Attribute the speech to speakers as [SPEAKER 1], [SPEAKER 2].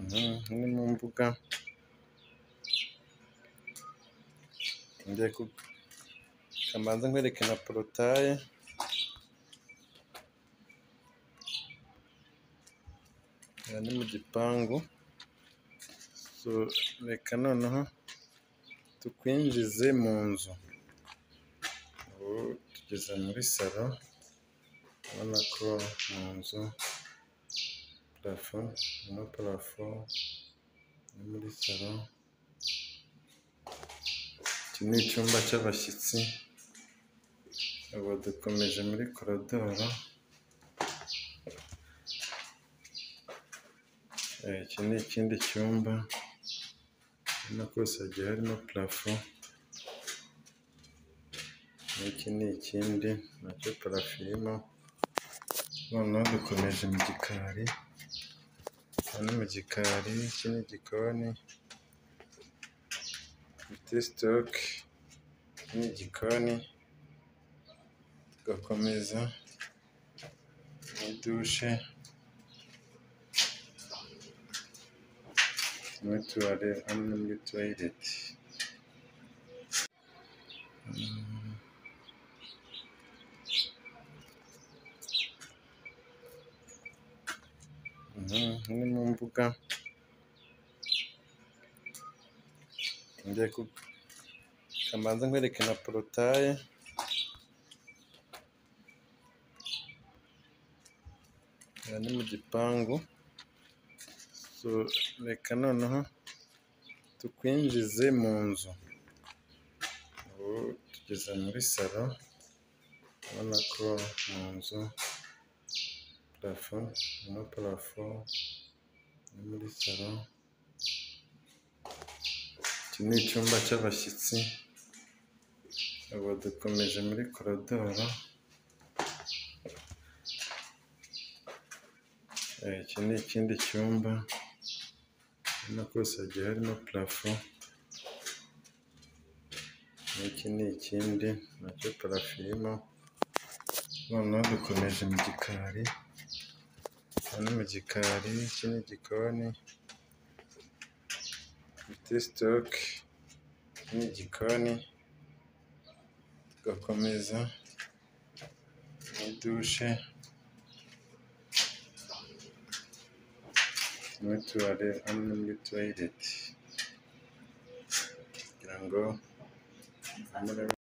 [SPEAKER 1] Ni mu mbuga reka mbanze nkwereke na porotaye. Aha ni mu gipangu reka noneho tukwinjize mu nzu, ubu tugeze muri salo urabona ko mu nzu parafo harimo parafo no muri salo, iki ni icyumba cy'abashyitsi, ubu dukomeje muri korodoro, iki ni ikindi cyumba urabona ko hose hagiye harimo parafo, n'iki ni ikindi nacyo parafo irimo, noneho dukomeje mu gikari, aha ni mu gikari, iki ni igikoni gifite sitoke, iki ni igikoni, tugakomeza ni dushe, muri tuwarete hano ni muri tuwarete. Ni mu mbuga reka mbanze nkwereke na porotaye. Aha ni mu gipangu reka noneho tukwinjize mu nzu, ubu tugeze muri salo urabona ko mu nzu parafo harimo parafo no muri salo, iki ni icyumba cy'abashyitsi, ubu dukomeje muri korodoro, iki ni ikindi cyumba urabona ko hose hagiye harimo parafo, n'iki ni ikindi nacyo parafo irimo, noneho dukomeje mu gikari, aha ni mu gikari, iki ni igikoni gifite sitoke, iki ni igikoni, tugakomeza ni dushe, muri tuwarete hano ni muri tuwarete kugira ngo...